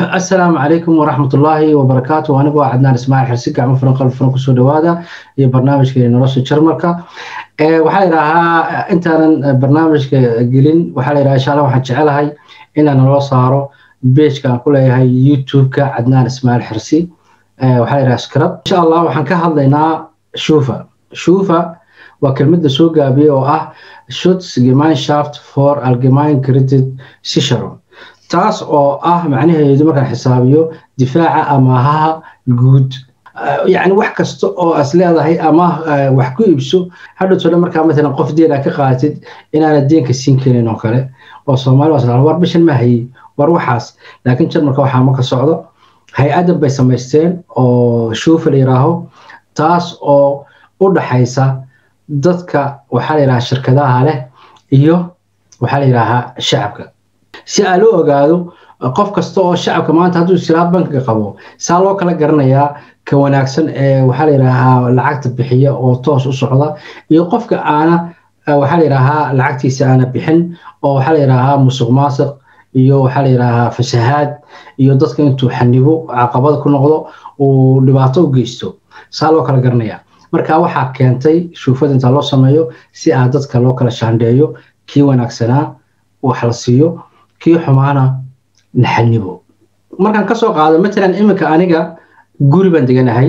asalaamu calaykum waraxmat ullaahi wabarakaatu anigoo cadnaan ismaaciil xirsi gacmo furan qalb furan kusoo dhawaada iyo barnaamijka nolosha jarmalka waxaa layidhaahaa intaanan barnaamijka gelin waxaa layidhaha insha allah waxaan jecelahay inaan naloo saaro beejka aan ku leeyahay youtube-ka cadnaan ismaaciil xirsi waxaa layidhaha skrab insha allah waxaan ka hadlaynaa shufa shufa waa kelmada soo gaabiyey oo ah shoots gemeinschaft for allgemein credit sicharon taas oo ah macnaheedu markaan xisaabiyo difaaca amaahaha guud yacni wax kasta oo as leedahay ama wax ku iibso hadhowtole markaa matalan qof deen aa ka qaadatid inaana deenka siin karin oo kale oo soomaali waa war bishan ma hayey war waxaas laakiin jarmalka waxaa ma ka socdo hay-adan bay samaysteen oo shuufa la yidhaaho taas oo u dhaxaysa dadka waxaa la yidhahaa shirkadaha leh iyo waxaa la yidhaahaa shacabka si aa loo ogaado qof kasta oo shacabka maanta hadduu silaa bankiga qabo saa loo kala garanayaa ka wanaagsan ee waxaa la yidhaahaa lacagta bixiya oo toos u socda iyo qofka aana waxaa la yidhaahaa lacagtiisa aana bixin oo waxaa la yidhaahaa musuq maasiq iyo waxaa la yidhaahaa fasahaad iyo dadka intuu xanibo caqabada ku noqdo uu dhibaato u geysto saa loo kala garanaya marka waxaa keentay shuufada intaa loo sameeyo si aa dadka loo kala shaandheeyo kii wanaagsanaa wax la siiyo kii xumaana naxanibo markaan kasoo qaado matalan iminka aniga guri baan deganahay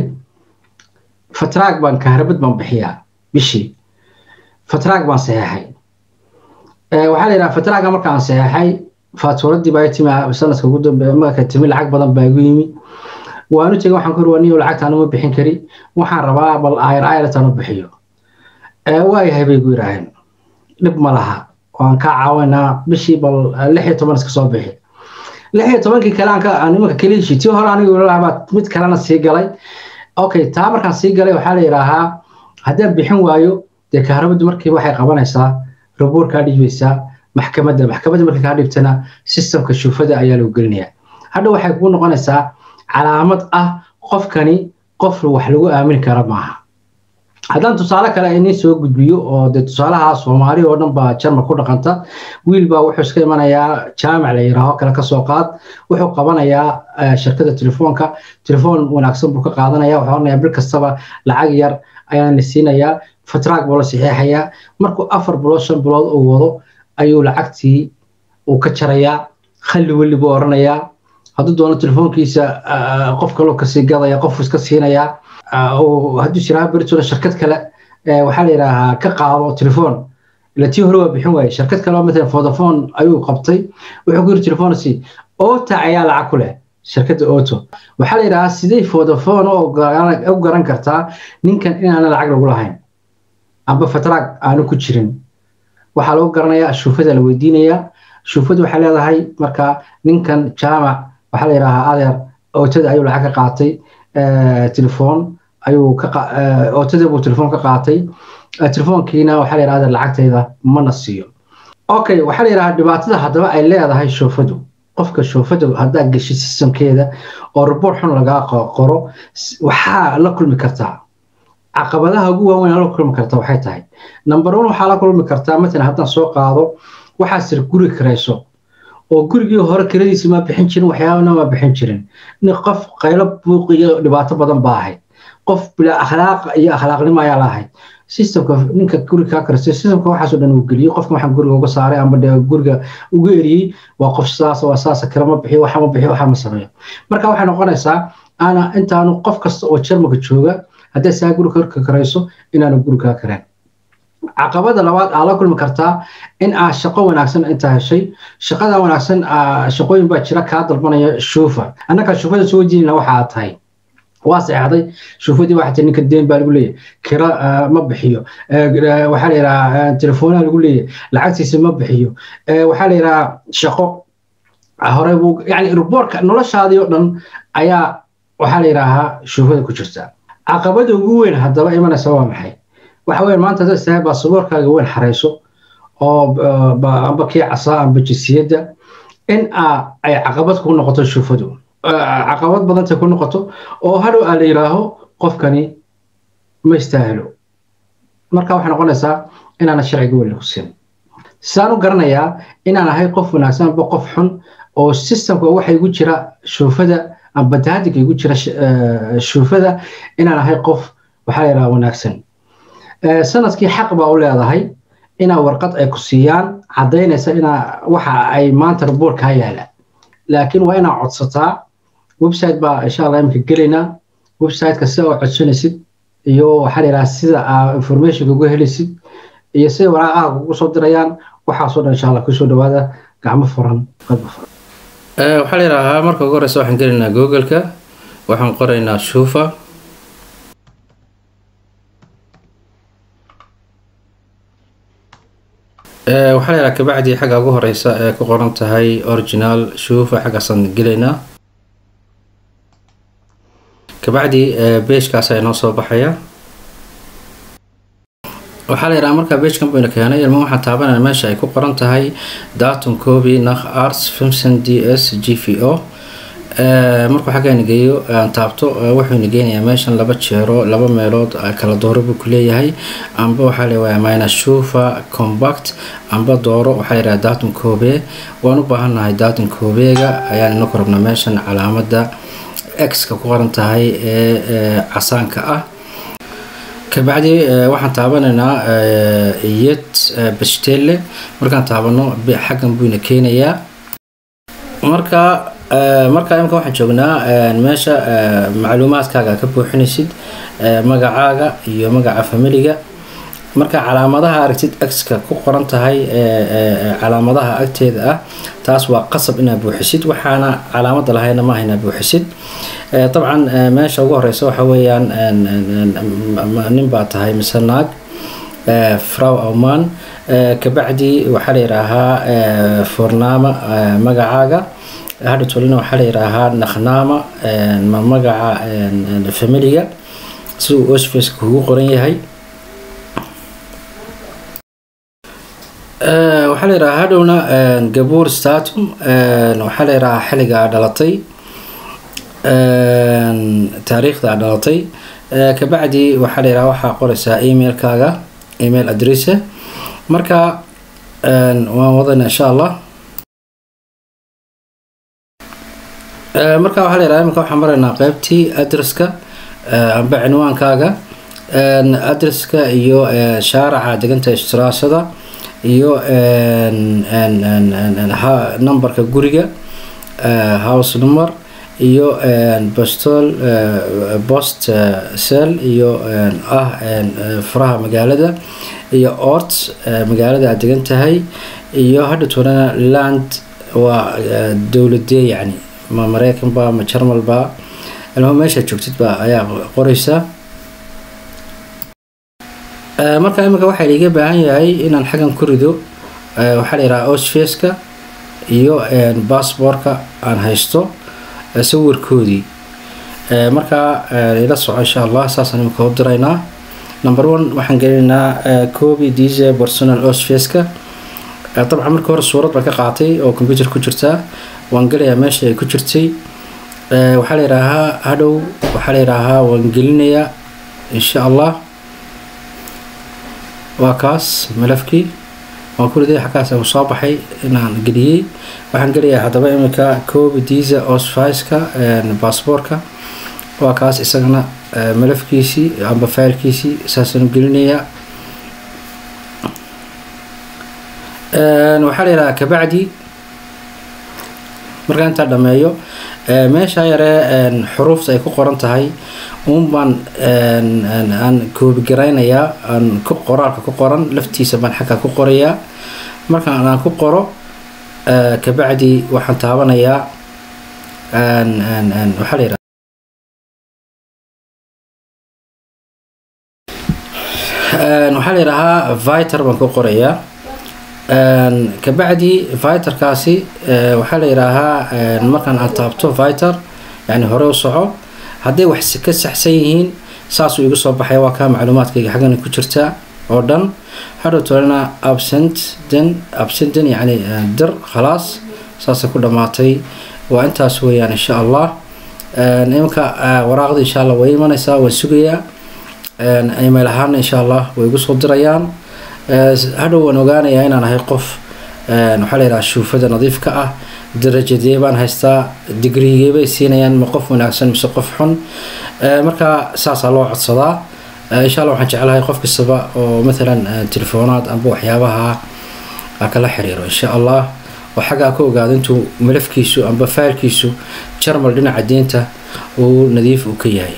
fatraag baan kahrabad baan bixiyaa bishii fatraag baan saxeexay waxaa la yidhaha fatraaga markaan saxeexay faatuuradii baa timi sanadka ugu dambe marka timi lacag badan baa igu yimi waanu tegay waxaan ku ruwaniyo lacagtaan uma bixin kari waxaan rabaa bal ayr ayratan u bixiyo waayahay bay gu yidhaaheen dhib ma laha waan kaa caawinaa bishii bal lix iyo toban iska soo bixi lix iyo tobankii kale aan nimanka keliishi tii hore anigu lahabaa mid kalena sii galay okay taa markaan sii galay waxaa la yidhaahaa haddaan bixin waayo dee kahrabaddu markiiba waxay qabanaysaa rabuur kaa dhiibaysaa maxkamadda maxkamadda markii kaa dhibtana sistamka shuufada ayaa lagu gelinayaa hadha waxay kuu noqonaysaa calaamad ah qofkani qof wax lagu aamini kara maaha haddaan tusaale kale inin soo gudbiyo oo dee tusaalaha soomaali oo dhan baa jarmal ku dhaqanta wiil baa wuxuu iska imanayaa jaamac la yiraaho kale kasoo qaad wuxuu qabanayaa shirkada telefoonka telefoon wanaagsan buu ka qaadanaya wuxuu oranayaa bil kastaba lacag yar ayaan la siinayaa fatraag buu la saxiixayaa markuu afar bilood shan bilood uu wado ayuu lacagtii uu ka jarayaa khalli weli buu oranayaa hadduu doono telefoonkiisa qof kaloo kasii gadaya qofku iska siinayaa hadduu jiraa beritola shirkad kale waxaa la yidhaahaa ka qaado telefoon ila tii hore waa bixin waaye shirkad kale oo matalan vodafone ayuu qabtay wuxuu ku yiri telefoonasi ota ayaa lacag ku leh shirkadda oto waxaa la yidhahaa sidee vodafone u garan kartaa ninkan inaana lacag lagu lahayn amba fatraag aanu ku jirin waxaa lagu garanayaa shuufada la weydiinayaa shuufadu waxay leedahay marka ninkan jaamac waxaa la yidhaahaa adeer ootada ayuu lacag ka qaatay telefoon ayuu ootada buu telefoon ka qaatay telefoonkiina waxaa la yidhahda lacagtayda mana siiyo okay waxaa la yidhahaa dhibaatada haddaba ay leedahay shoofadu qofka shoofadu haddaa geshid sistamkeeda oo report xun lagaa qoro waxaa la kulmi kartaa caqabadaha ugu waaweyn la kulmi karta waxay tahay number one waxaa la kulmi kartaa matalan haddaan soo qaado waxaa sir guri karayso oo gurigii hore kiradiisi ma bixin jirin waxyaabana ma bixin jirin nin qof qaylo buuq iyo dhibaato badan baa ahayd qof bila akhlaaq iyo akhlaaqnimo ayaa la ahayd systemka ninka guri kaa karistay systemka waxaasoo dhan uu geliyey qofka waxaan guriga uga saaray amba de guriga ugu eriyey waa qof sidaas waa sidaas kale ma bixiyo waxa ma bixiyo waxa ma sameeyo marka waxay noqonaysaa ana intaanu qof kasta oo jarmalka jooga hadday saa guri ka karayso inaanu guri kaa kareen caqabada labaad aa la kulmi kartaa in aa shaqo wanaagsan intaa heshay shaqada wanaagsan shaqooyin baa jira kaa dalbanaya shuufa annagaa shuufada soo wejinayna waxa aad tahay waa seexday shuufadii waxaa tii ninka deen baa lagu leeyahy kira ma bixiyo waxaa la yidhahaa telefoonaa lagu leeyahy lacagtiisa ma bixiyo waxaa la yidhahaa shaqo hore buu yani ruboorka noloshaadii oo dhan ayaa waxaa la yidhaahaa shuufada ku jirta caqabada ugu weyn haddaba imanaysa waa maxay waxa weya maanta haddaad tahay baasaboorkaaga weyn xarayso oo amba kii casaa amba jinsiyadda in ay caqabad ku noqoto shufadu caqabad badantay ku noqoto oo hadhow aa la yidhaaho qofkani ma istaahilo marka waxay noqonaysaa inaana sharciga weli ku siin saan u garanayaa inaan ahay qof wanaagsan amba qof xun oo systemka waxa igu jira shuufada amba daadiga igu jira shuufada inaan ahay qof waxaa la yidhaha wanaagsan sanadkii xaq baa u leedahay inaa warqad ay ku siiyaan caddaynaysa inaa waxa ay maanta raboor kaa yaala laakiin waa inaa codsataa website baa insha allah imika gelaynaa websiteka sida oo codsanaysid iyo waxaa la yidhaha sida aa informationka ugu helaysid iyo sida waraaqaha ugu soo dirayaan waxaasoo dhan insha allah kusoo dhawaada gacmo furan qalbi furan waxaa la yidhaahaa marka ugu horeysa waxaan gelaynaa google-ka waxaan qoraynaa shuufa waxaa la yidhaha kabacdii xagga ugu horeysa ee ku qoran tahay original shuufa xaggaasaan gelaynaa kabacdi beejkaas ayaa noo soo baxaya waxaa la yidhaha markaa beejkan bayna keenay ilma waxaan taabanaya meesha ay ku qoran tahay datum coby nakh arts fimson d s g v o markuu xaggaana geeyo aan taabto wuxuuna geenayaa meeshan laba jeero laba meelood kala dooro buu ku leeyahay amba waxaa la mina shufa combact amba dooro waxaa la yidhaha datum cobe waan u baahannahay datum cobeega ayaan ina ku rabnaa meeshan calaamada x-ka ku qoran tahay ee casaanka ah kabacdi waxaan taabanaynaa yet bastelle markaan taabano xaggan buyna keenayaa marka marka imika waxaan joognaa meesha macluumaadkaaga ka buuxinaysid magacaaga iyo magaca familiga marka calaamadaha aragtid x-ka ku qoran tahay calaamadaha agteeda ah taas waa qasab inaad buuxisid waxaana calaamada lahayna maaha inaad buuxisid dabcan meesha ugu horeysa waxa weeyaan nin baa tahay mise naag frow awman kabacdi waxaa la yidhaahaa fornaama magacaaga hadha tolina waxaa la yidhaahaa nakhnama magaca familiga si uu osfaceka kugu qoran yahay waxaa la yidhahaa hadhowna gabuur statum waxaa la yidhahaa xilliga a dhalatay taariikhda a dhalatay kabacdi waxaa la yidhaha waxaa qoraysaa emailkaaga email adresse marka waan wadana insha allah marka waxaa la yidhaha imika waxaan maraynaa qeybtii adresska amba cinwaankaaga adresska iyo shaaraca deganta istiraasada iyo numberka guriga house number iyo bostol bost cell iyo ah furaha magaalada iyo ort magaalada aad degan tahay iyo hadha toolana land waa dowladee yacni ma mareykanba ma jarmalba ilma meesha joogtidba ayaa qoreysaa marka imika waxaa liiga baahan yahay inaan xaggan ku rido waxaa la yidhaha osfaceka iyo bassboortka aan haysto sawirkoodii markaa ila soco insha allah saasaan imika u diraynaa number one waxaan gelinaynaa coby dise personal osfaceka dabcan markii hore suurad baan ka qaatay oo computer ku jirtaa waan gelayaa meesha ay ku jirtay waxaa la yidhaahaa hadhow waxaa la yidhaahaa waan gelinayaa insha allah waa kaas malafkii waan ku riday xaggaas uu soo baxay inaan geliyey waxaan gelayaa haddaba iminka coby disa osficeka bassboortka waa kaas isagana malafkiisii amba failkiisii saasaan gelinayaa waxaa la yidhahaa kabacdi markaa intaa dhameeyo meesha yaree xuruufta ay ku qoran tahay uun baan aan koobigaraynaya aan qoraalka ku qoran laftiisa baan xagga ku qorayaa markaan aan ku qoro kabacdi waxaan taabanayaa waxaa la yidhaha waxaa la yidhahaa viter baan ku qorayaa kabacdi viterkaasi waxaa la yidhaahaa markaan aan taabto viter yani hore u soco hadday wax ka saxsan yihiin saasuu igu soo baxay waa kaa macluumaadkayga xaggana ku jirta oo dhan hadhow tolena absent den absenten yani dir khalaas saasay ku dhammaatay waa intaas weeyaan insha allah iminka waraaqda insha allah way imanaysaa waan sugayaa email ahaana insha allah way igu soo dirayaan hadhow waan ogaanayaa inaan ahay qof waxaa la yidhaha shuufada nadiifka ah darajadee baan haystaa digrigee bay siinayaan ma qof wanaagsan mise qof xun marka saasaa loo codsadaa insha allah waxaan jeclahay qof kastaba oo maalan telefoonaad amba waxyaabaha kala xiriiro insha allah oo xaggaa ka ogaado intuu malafkiisu amba faylkiisu jarmal dhinaca diinta uu nadiif uu ka yahay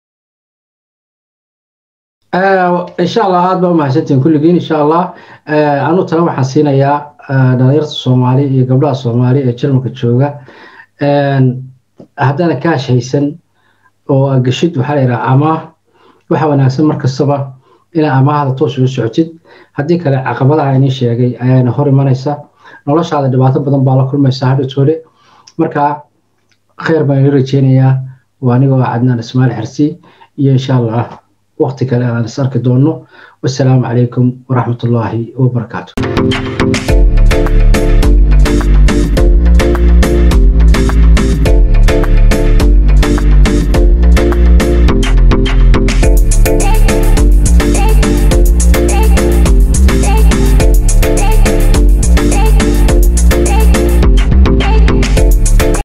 insha allah aada baa umahadsantihin kulligiin insha allah anu tala waxaan siinayaa dhalinyarta soomaali iyo gabdhaha soomaali ee jarmalka jooga haddaana kaash haysan oo agashid waxaa la yidhaha amaah waxa wanaagsan mar kastaba inaa amaahda toos ugu socotid haddii kale caqabadaha inii sheegay ayaana hor imanaysa noloshaada dhibaato badan baa la kulmaysa hadhatoole marka khayr baan ila rajeynayaa waa anigoo cadnaan ismaal xersi iyo insha allah waqti kale aan is arki doono wasalaamu calaykum waraxmatullaahi wabarakaatu